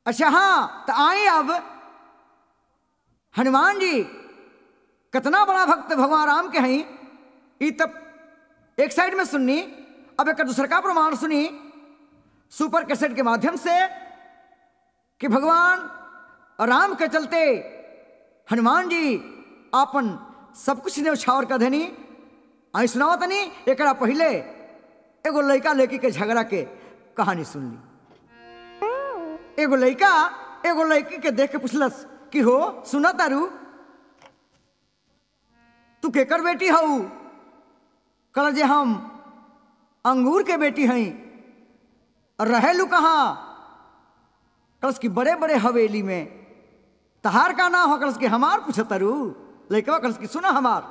अच्छा हाँ तो आए अब हनुमान जी कितना बड़ा भक्त भगवान राम के हैं ई तब एक साइड में सुननी अब एक दूसरा का प्रमाण सुनी सुपर कैसेट के माध्यम से कि भगवान राम के चलते हनुमान जी आपन सब कुछ न्यौछावर कर देनी आई सुनाओ तनी एक पहले एगो लड़का लड़की के झगड़ा के कहानी सुन ली एगो लड़का एगो लड़की के देख के पूछलस कि हो सुना तारू तू केकर बेटी हऊ कल जे हम अंगूर के बेटी हई रहेलू कहाँ कलस की बड़े बड़े हवेली में तहार का नाम हो कलस की हमार पूछतरू लड़का कलस की सुना हमार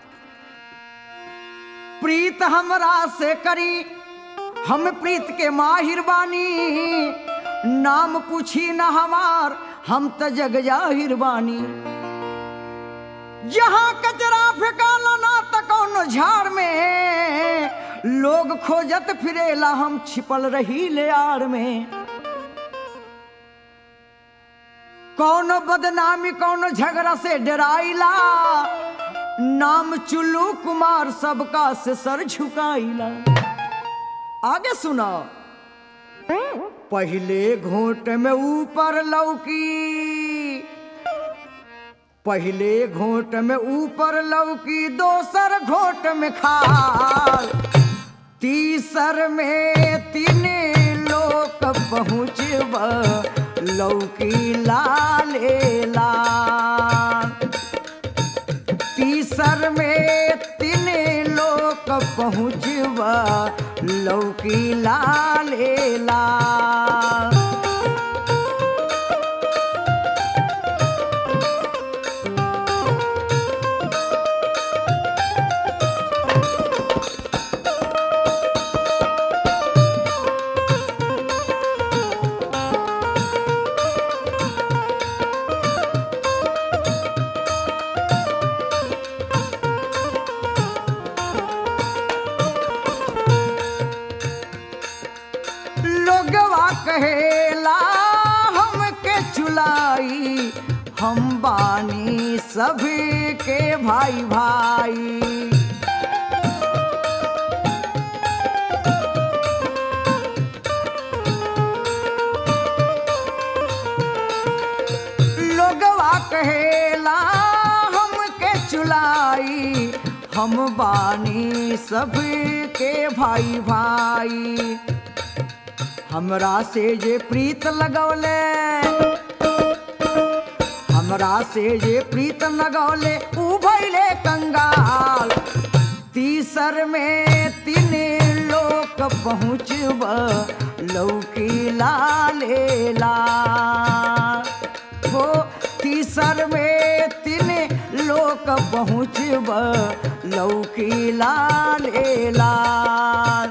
प्रीत हमरा से करी हम प्रीत के माहिर बानी नाम पूछी न हमार हम त जग जाहिर बानी जहाँ कचरा फेंकाला ना त कौनो झाड़ में लोग खोजत फिरेला हम छिपल रही ले आड़ में कौनो बदनामी कौनो झगड़ा से डराइला नाम चुल्लू कुमार सबका से सर झुकाइला आगे सुना पहले घोट में ऊपर लौकी पहले घोट में ऊपर लौकी दोसर घोट में खाल तीसर में तीन लोग पहुँचब लौकी लाले लाल तीसर में तीन लोग पहुँचब लौकी लाले लाल लोगवा कहेला हमके चुलाई हम बानी सभी के भाई भाई लोगवा कहेला हमके चुलाई हम बानी सभी के भाई भाई हमरा से जे प्रीत लगौले हमरा से जे प्रीत लगौले ऊ भैले कंगाल तीसर में तीन लोग पहुँचब लौकी लाले लाल हो तीसर में तीन लोग पहुँचब लौकी लाले लाल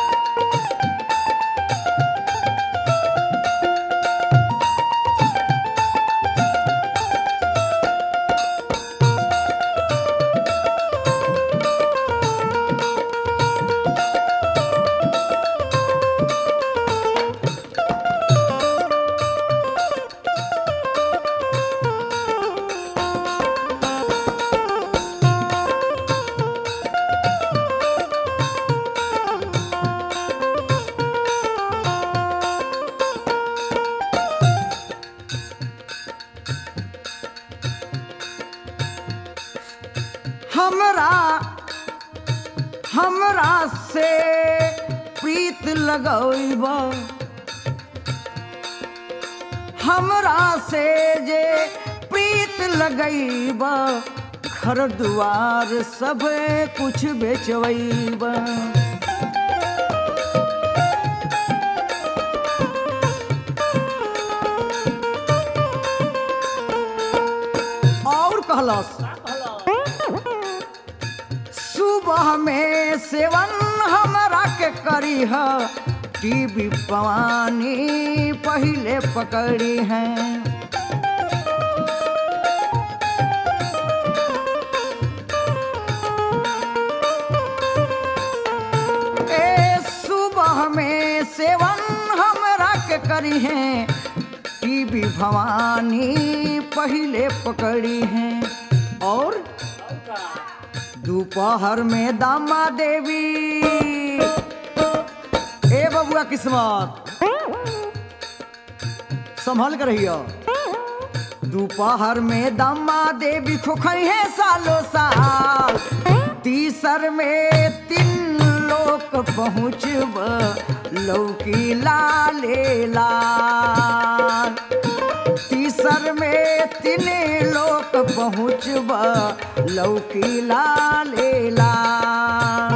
हमरा हमरा से प्रीत लगौब हमरा से जे प्रीत लगैब घर दुआर सब कुछ बेचवैब और कहलस सुबह में सेवन हमरा के करी है टीवी पवानी पहले पकड़ी है ए सुबह में सेवन हमरा के करी है टीवी भवानी पहले पकड़ी हैं और दोपहर में दामा देवी ए बबुआ किस्मत संभल कर रहियो दोपहर में दामा देवी खोखई है सालों साल तीसर में तीन लोग पहुँचब लौकी लाले लाल तीसर में तीन लोग पहुँचब लौकी लाले लाल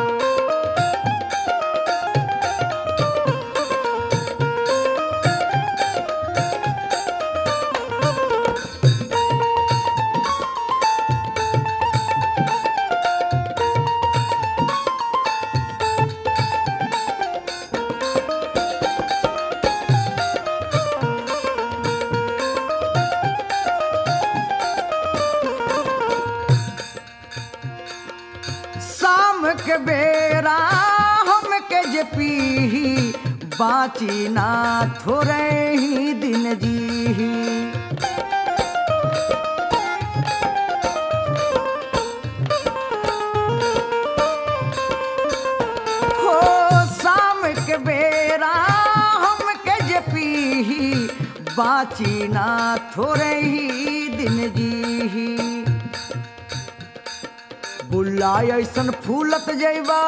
शाम के बेरा हम के जे पीही बाची ना थोड़े ही दिन जी हो शाम के बेरा हम के जे पीही बाची ना थोड़े ही दिन जी बुल्ला ऐसन फूलत जैबा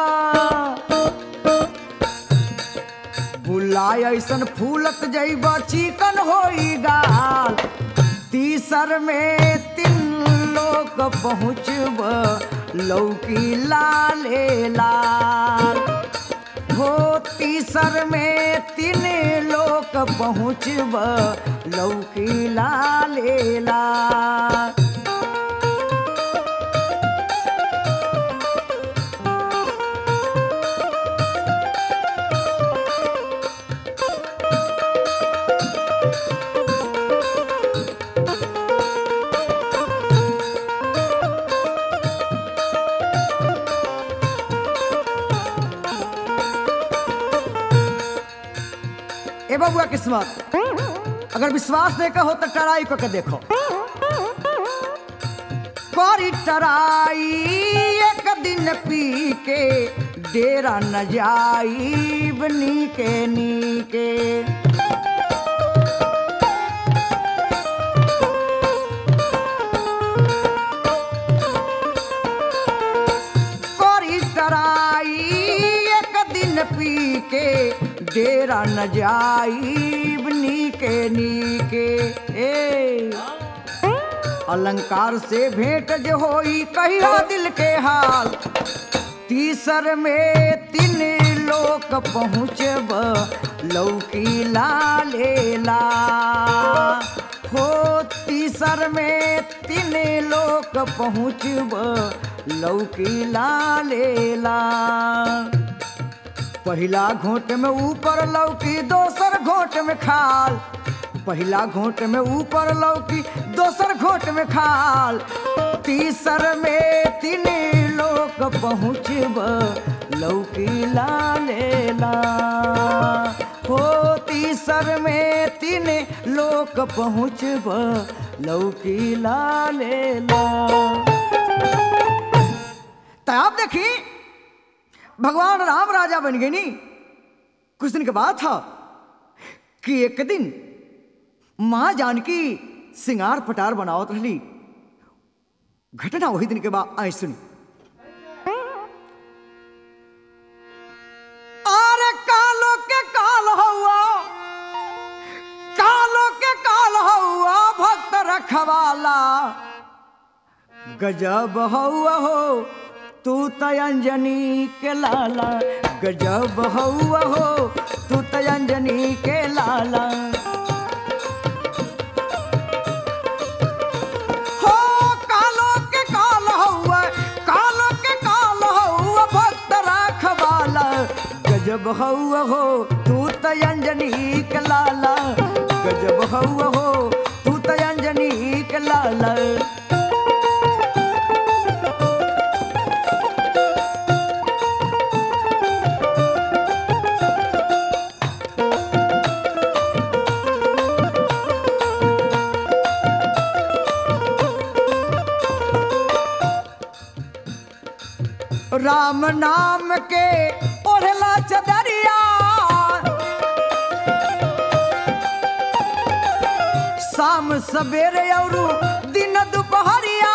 बुल्ला ऐसन फूलत जैबा चिकन होई गाल तीसर में तीन लोग पहुँचब लौकी लाले लाल हो तीसर में तीन लोग पहुँचब लौकी लाले लाल ए बबुआ किस्मत अगर विश्वास नहीं का हो तो टराई को के देखो करी टराई एक दिन पी के डेरा न जाई नीके नीके करी टराई एक दिन पी के डेरा न जाई नीके नीके ए अलंकार से भेंट जो होई कहिया दिल के हाल तीसर में तीन लोग पहुँचब लौकी लाले ला हो तीसर में तीन लोग पहुँचब लौकी लाले ला पहिला घोट में ऊपर लौकी दोसर घोट में खाल पहिला घोट में ऊपर लौकी दोसर घोट में खाल तीसर में तीन लोग पहुँचब लौकी लाले ला हो तीसर में तीन लोग पहुँचब लौकी लाले ला तो आप देखी भगवान राम राजा बन गए नी कुछ दिन के बाद था कि एक दिन माँ जानकी सिंगार पटार बनावत रही घटना वही दिन के बाद आई सुनी अरे कालो के काल हुआ कालो के काल हुआ भक्त रखवाला गजब हुआ हो तू तयंजनी के लाला गजब हुआ हो तू तयंजनी के लाला हो कालो के काल हुआ कालो के काल हुआ भक्त राखवाला गजब हुआ हो तू तयंजनी के लाला गजब हुआ हो तू तयंजनी के लाला राम नाम के ओढ़ला चदरिया शाम सवेरे और दिन दोपहरिया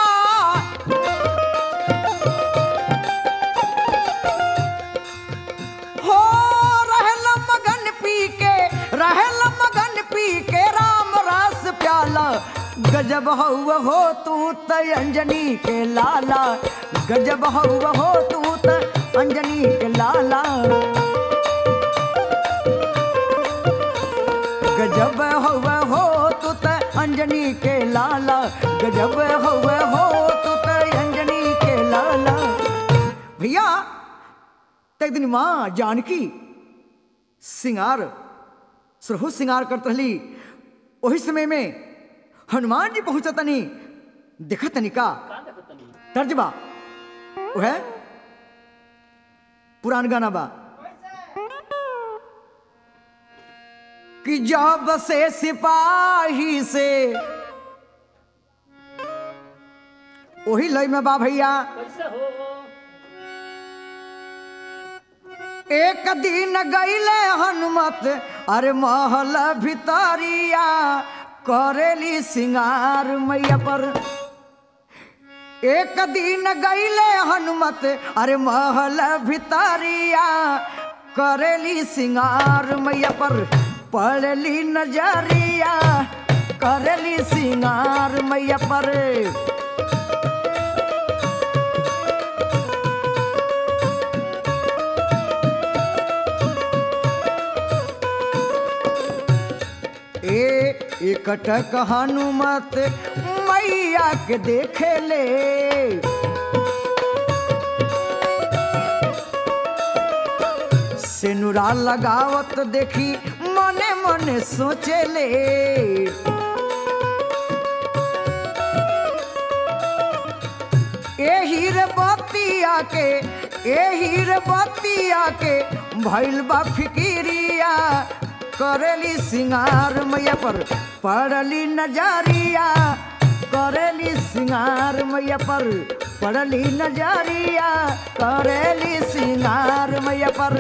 हो रहल मगन पी के रहल मगन पी के राम रस प्याला गजब हौ हो तू त अंजनी के लाला गजब हौ हो तू त अंजनी के लाला गजब हौ हो तू त अंजनी के लाला गजब हौ हो तू त अंजनी के लाला भैया तो एक दिन माँ जानकी सिंगार सरहु सिंगार करत रहली वही समय में हनुमान जी पहुंचतनी देखा तनी का तर्जबा वो है पुरान गाना बा कि जब से सिपाही से वही लय में बा भैया कैसे हो एक दिन गईले हनुमत अरे महल भितरिया करेली सिंगार मैया पर एक दिन गईले हनुमत अरे महल भितरिया करेली सिंगार मैया पर पड़ली नजरिया करेली सिंगार मैया पर ए एकटक हनुमत मैया के देखे ले सेनुरा लगावत देखी मने मने सोचे ले ए हीर बतिया के ए हीर बतिया के भइल बा फिकिरिया करेली सिंगार मैया पर पड़ली नजरिया करेली सिंगार मैया पर पड़ली नजरिया करेली सिंगार मैया पर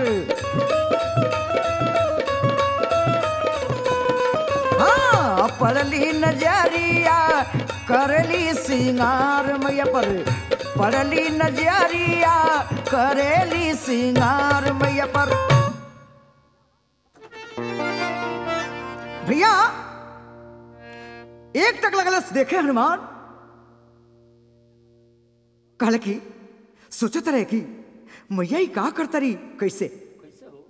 हाँ पड़ली नजरिया करली सिंगार मैया पर पड़ली नजरिया करेली सिंगार मैया पर भैया एक तक लगल देखे हनुमान कहल की सोचत रहे कि मैया ई का करतरी कैसे कैसे हो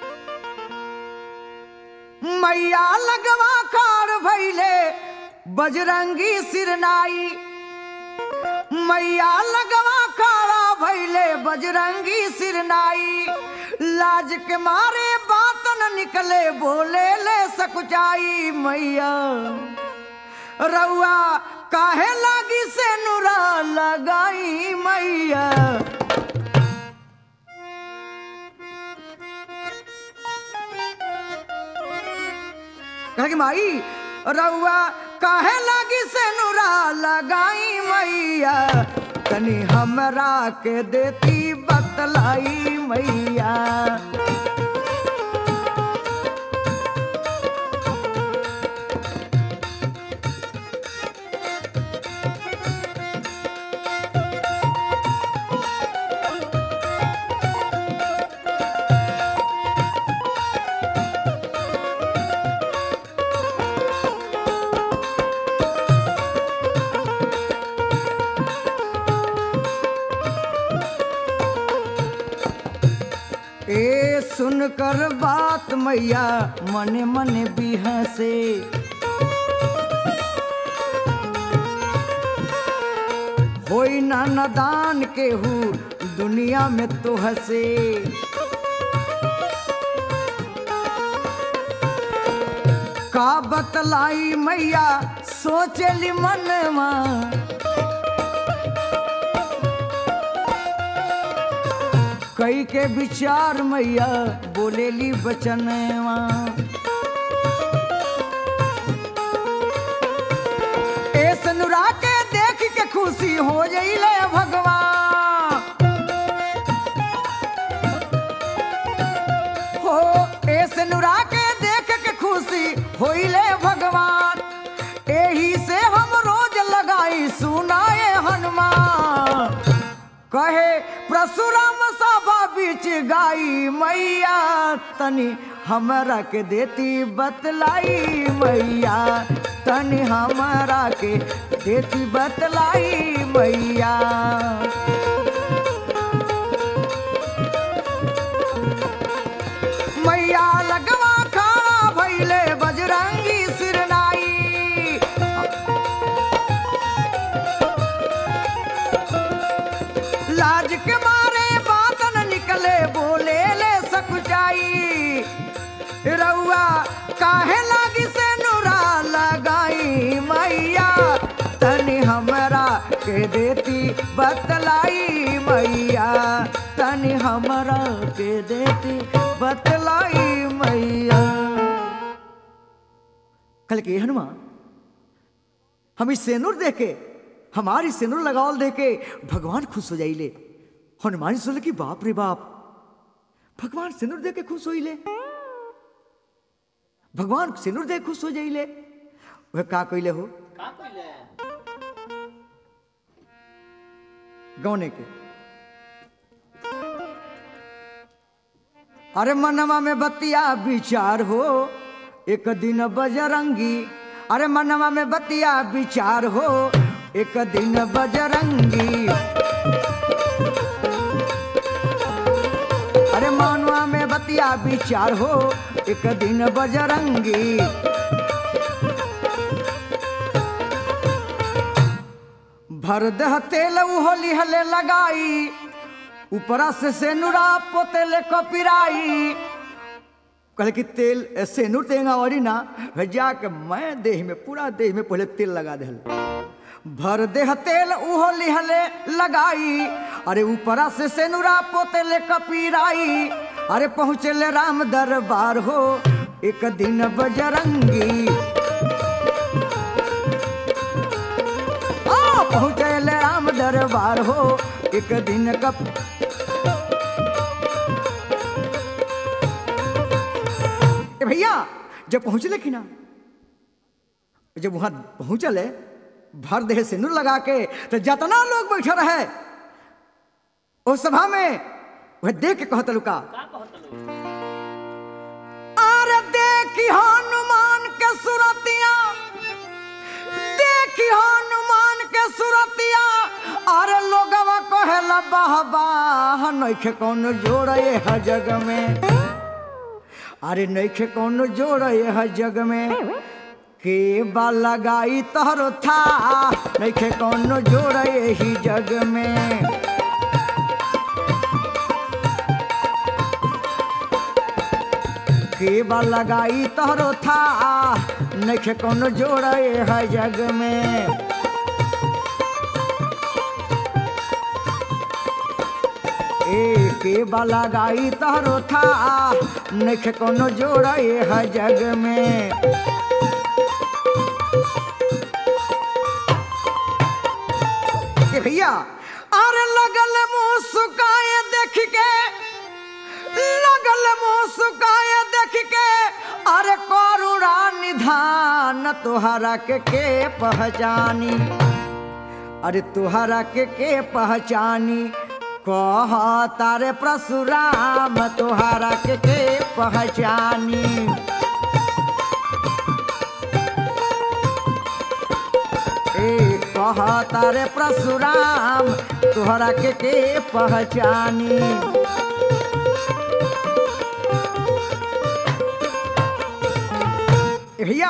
मैया लगवा कार भैले बजरंगी सिरनाई मैया लगवा खाड़ा भैले बजरंगी सिरनाई लाज के मारे बात न निकले बोले ले सकुचाई मैया रउआ काहे लागी से नुरा लगाई मैया कहे कि माई रउआ काहे लागी से नुरा लगाई मैया तनी हमरा के देती बतलाई मैया ए सुनकर बात मैया मने मने बिहसे होई ना नदान केहू दुनिया में तो हसे का बतलाई मैया सोचली मनवा कई के विचार मैया बोलेली बचनवा ए सनुरा के देख के खुशी हो जइले भगवान तनी हमरा के देती बतलाई मैया तनी हमरा के देती बतलाई मैया मैया लगवा खड़ा भैले बजरंगी सिरनाई लाज के मारे बात न निकले बोले ले सकुचाई रउआ काहे लागी से नुरा लगाई मैया तनी हमरा के देती बतलाई मैया तनी हमरा के देती बतलाई मैया कल के हनुमान हम इस सेनुर देखे हमारी सेनुर लगावल देखे भगवान खुश हो जाइले हनुमान सोले कि बाप रे बाप भगवान सिनुर दे के खुश होइले भगवान सिनुर दे के खुश हो जाइले वह का कइले हो का कइले गौने के अरे मनवा में बतिया विचार हो एक दिन बजरंगी अरे मनवा में बतिया विचार हो एक दिन बजरंगी अरे मानवा में बतिया विचार हो एक दिन बजरंगी भर दह तेल होली हले लगाई ऊपरा से सेनुरा पोतेले कपिराई कहले कि तेल सेनुर तेंगा वाली ना भैया के मैं देह में पूरा देह में पहले तेल लगा दे भर देह तेल उहो लिहले लगाई अरे ऊपरा से सेनुरा पोतेले कपिराई अरे पहुँचले राम दरबार हो एक दिन बजरंगी आ पहुँचले राम दरबार हो एक दिन कप ए भैया जब पहुँचले कि ना जब वहां पहुँचले भर देह सिंदूर लगा के तो जितना लोग बैठे रहे उस सभा में वह देख के कहत लुका का कहत लो अरे देखी हनुमान के सुरतिया देखी हनुमान के सुरतिया अरे लोगवा कहेला बाह बाह नइखे कौनो जोड़े है जग में अरे नइखे कौनो जोड़े है जग में के बा लगाई तोहरो था नइखे कौनो जोड़े ही जग में के बा लगाई तोहरो था नइखे कौनो जोड़े है जग में ए के बा लगाई तोहरो था नइखे कौनो जोड़े है जग में ए भैया अरे लगल मुंह सुकाए देख के लगल मुंह सुकाए देख के अरे करुणा निधान तोहरा के के पहचानी अरे तोहरा के के पहचानी कह तारे परशुराम तोहरा के के पहचानी ए कह तारे परशुराम तोहरा के के पहचानी ए भैया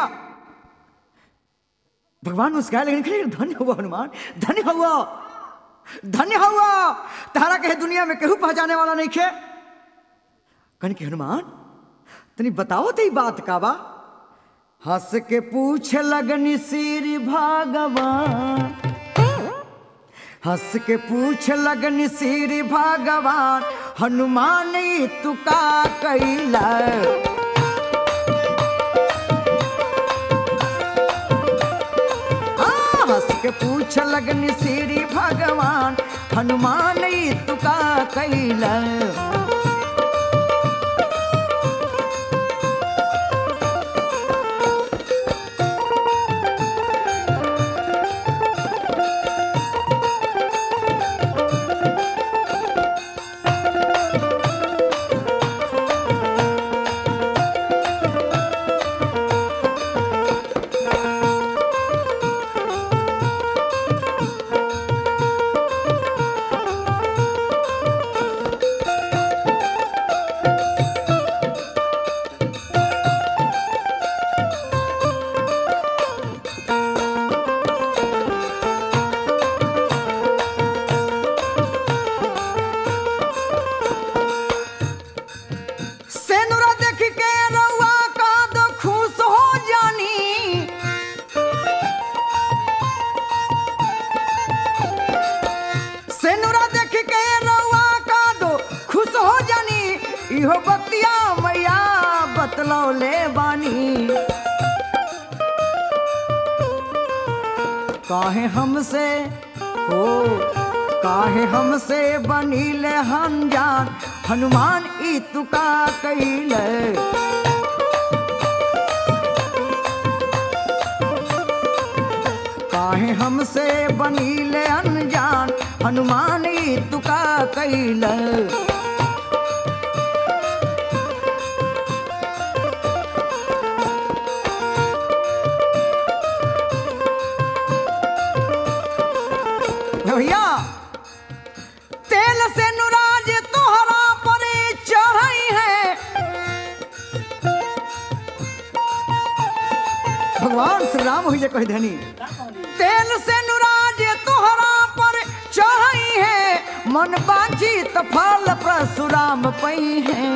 भगवान मुस्काए लेकिन खड़े धन्य हुआ हनुमान धन्य हुआ धन्य हुआ तारा कहे दुनिया में केहू पहचाने वाला नहीं खे कन के हनुमान तनी बताओ तो बात का बा हंस के पूछ लगनी श्री भगवान हंस के पूछ लगनी श्री भगवान हनुमान ई तू का कैला हाँ, हंस के पूछ लगनी श्री भगवान हनुमान ई तू का कैला इहो बतिया मैया बतलौले बानी काहे हमसे हो काहे हमसे बनीले अनजान हनुमान ई तुका कैले काहे हमसे बनीले अनजान हनुमान ई तुका कैले भैया तेल से नुराज तोहरा पर चढ़ई है भगवान श्री राम हुई जे कह धनी तेल से नुराज तोहरा पर चढ़ई है मन बाजी तो फल परशुराम पई है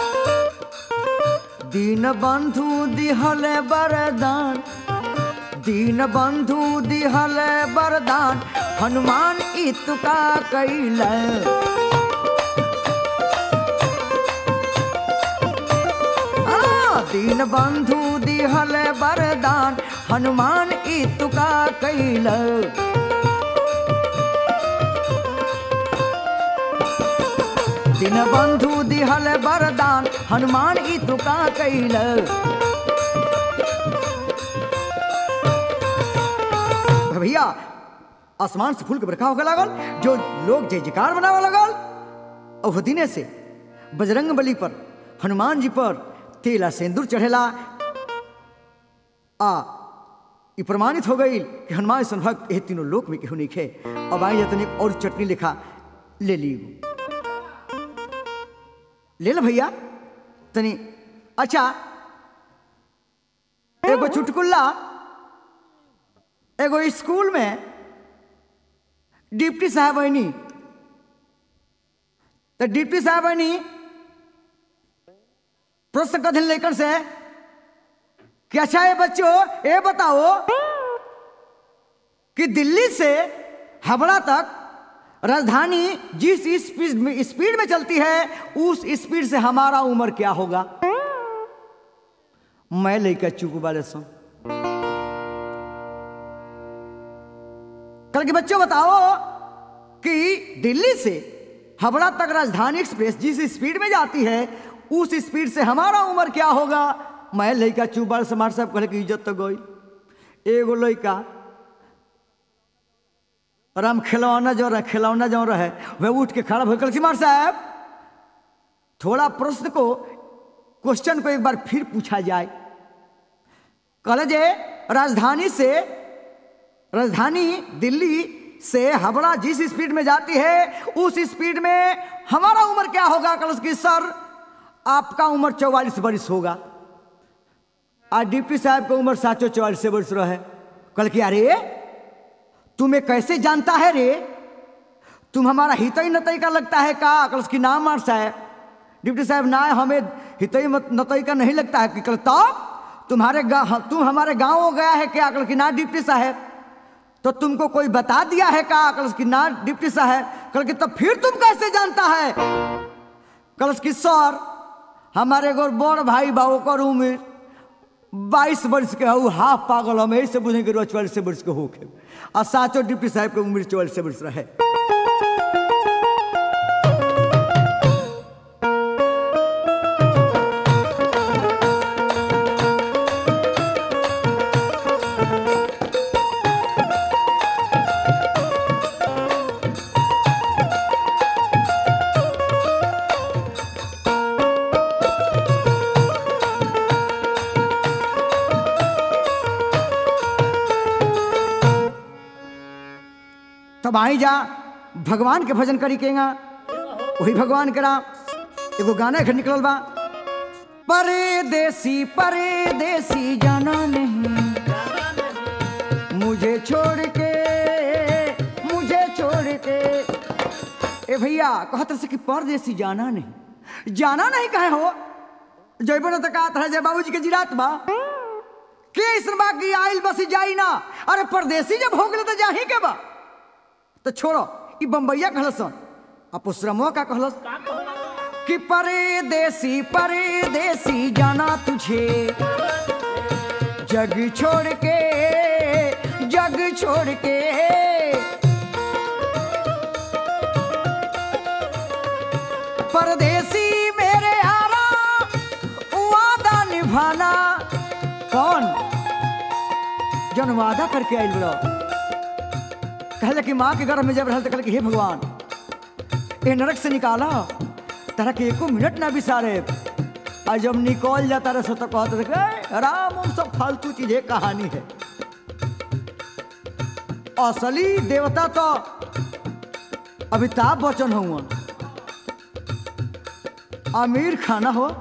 दीन बंधु दिहल वरदान दीन बंधु दिहल वरदान हनुमान ई तुका कैल दीन बंधु दिहल वरदान हनुमान ई तुका कैल दीन बंधु दिहल वरदान हनुमान ई तुका कैल भैया आसमान से फूल के बरखा होके लागल जो लोग जय जयकार बनावे लगल और दिने से बजरंग बली पर हनुमान जी पर तेला सिंदूर चढ़ेला आ ई प्रमाणित हो गई कि हनुमान सन भक्त ये तीनों लोक में केहू नहीं खे अब आई जतनी और चटनी लिखा ले ली ले लो भैया तनी अच्छा एगो चुटकुल्ला एगो स्कूल में डिप्टी साहब बनी तो डिप्टी साहब बनी प्रश्न कथिन लेकर से कि अच्छा ये बच्चों ये बताओ कि दिल्ली से हावड़ा तक राजधानी जिस स्पीड में स्पीड में चलती है उस स्पीड से हमारा उम्र क्या होगा मैं लेकर चुप वाले सो कल के बच्चों बताओ कि दिल्ली से हावड़ा तक राजधानी एक्सप्रेस जिस स्पीड में जाती है उस स्पीड से हमारा उम्र क्या होगा मैं लड़का चुबार समार साहब कहले कि इज्जत तो गई एगो लड़का राम खिलौना जो रहे खिलौना जो रहे वह उठ के खड़ा होकर सिमार साहब थोड़ा प्रश्न को क्वेश्चन को एक बार फिर पूछा जाए कल जे राजधानी से राजधानी दिल्ली से हावड़ा जिस स्पीड में जाती है उस स्पीड में हमारा उम्र क्या होगा कल की सर आपका उम्र चौवालीस वर्ष होगा आज डिप्टी साहब का उम्र साचो चौवालीस वर्ष रहे कल की अरे तुम्हें कैसे जानता है रे तुम हमारा हितई नतई का लगता है का कल की नाम मार साहब डिप्टी साहब ना हमें हितई नतई का नहीं लगता है कि कल तब तुम्हारे तुम हमारे गांव गया है क्या कल की ना डिप्टी साहब तो तुमको कोई बता दिया है का कल की ना डिप्टी साहब कल की तब फिर तुम कैसे जानता है कल की सर हमारे एगो बड़ भाई बा ओकर उम्र बाईस वर्ष के हूँ हाफ पागल हम यही से बुझे कि चौवालीस वर्ष के होके आ साचो डिप्टी साहब के उम्र चौवालीस वर्ष रहे तब आई जा भगवान के भजन करी केगा वही भगवान करा एगो गाना घर निकलल बा परदेसी परदेसी जाना नहीं मुझे छोड़ के मुझे छोड़ के ए भैया कहत से कि परदेसी जाना नहीं जाना नहीं कहे हो जैबो न तक तरह जय बाबूजी के जिरात बा के ऐसन बा कि आइल बसी जाई ना अरे परदेसी जब हो गए तो जाही के बा तो छोड़ो ई बम्बैया कहलस आ पुसरमो का कहलस कि परदेसी परदेसी जाना तुझे जग छोड़ के जग छोड़ के परदेसी मेरे यारा वादा निभाना कौन जन वादा करके आयल बड़ा कहले कि माँ के गर्भ में जब रहल तो कहले कि हे भगवान ए नरक से निकाला तरह के एको मिनट ना बिसारे और जब निकल जाता रहे सो तो कहते थे कि, "ए, राम उन सब फालतू चीजें कहानी है असली देवता तो अमिताभ बच्चन हुआ आमिर खाना हो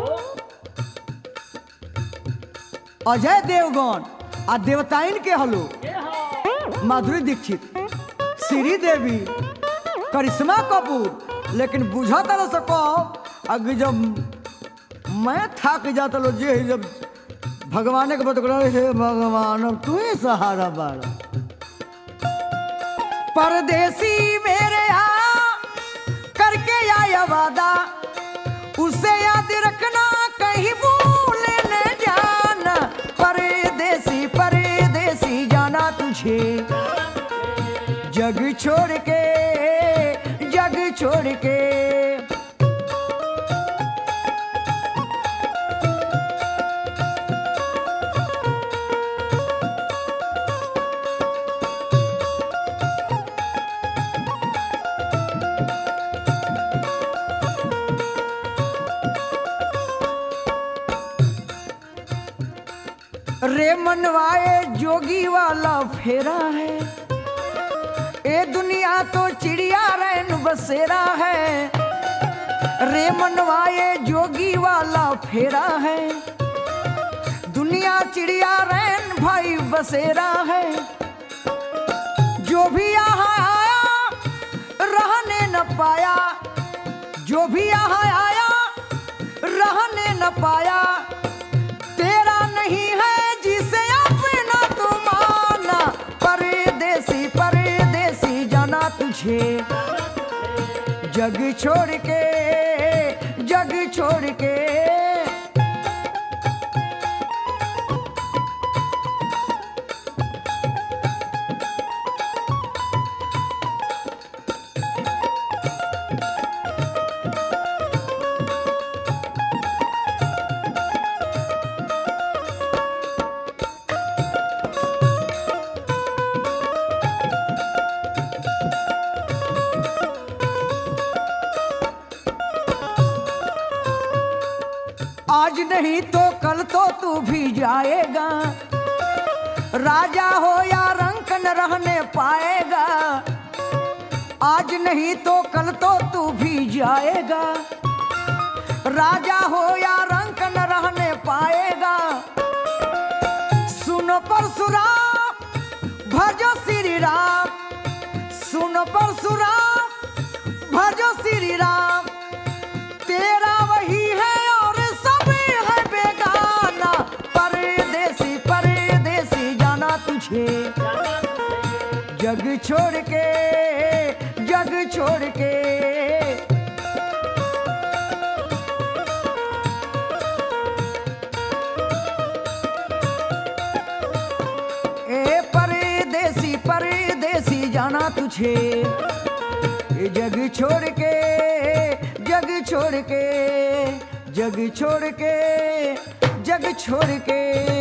अजय देवगन आ देवताइन के हलो माधुरी दीक्षित श्री देवी करिश्मा कपूर लेकिन बुझा तरह से कहो अगर जब मैं थक जाता लो जे जब भगवान के बत हे भगवान अब तू ही सहारा बाड़ा परदेसी मेरे यहाँ करके आया वादा उसे याद रखना कहीं भूल न जाना परदेसी परदेसी जाना तुझे जग छोड़ के जग छोड़ के रे मनवाए जोगी वाला फेरा है ए दुनिया तो चिड़िया रैन बसेरा है रे मनवाए जोगी वाला फेरा है दुनिया चिड़िया रैन भाई बसेरा है जो भी यहाँ आया रहने न पाया जो भी यहाँ आया रहने न पाया तेरा नहीं है जिसे अपना तू माना परदेसी परदेसी जाना तुझे जग छोड़ के जग छोड़ के आज नहीं तो कल तो तू भी जाएगा राजा हो या रंक न रहने पाएगा आज नहीं तो कल तो तू भी जाएगा राजा हो या रंक न रहने पाएगा सुनो परशुराम भजो श्री राम सुनो परशुराम भजो श्री राम तेरा वही है और सब है बेगाना परदेसी परदेसी जाना तुझे जग छोड़ के जग छोड़ के ए परदेसी परदेसी जाना तुझे ये जग छोड़ के जग छोड़ के जग छोड़ के जग छोड़ के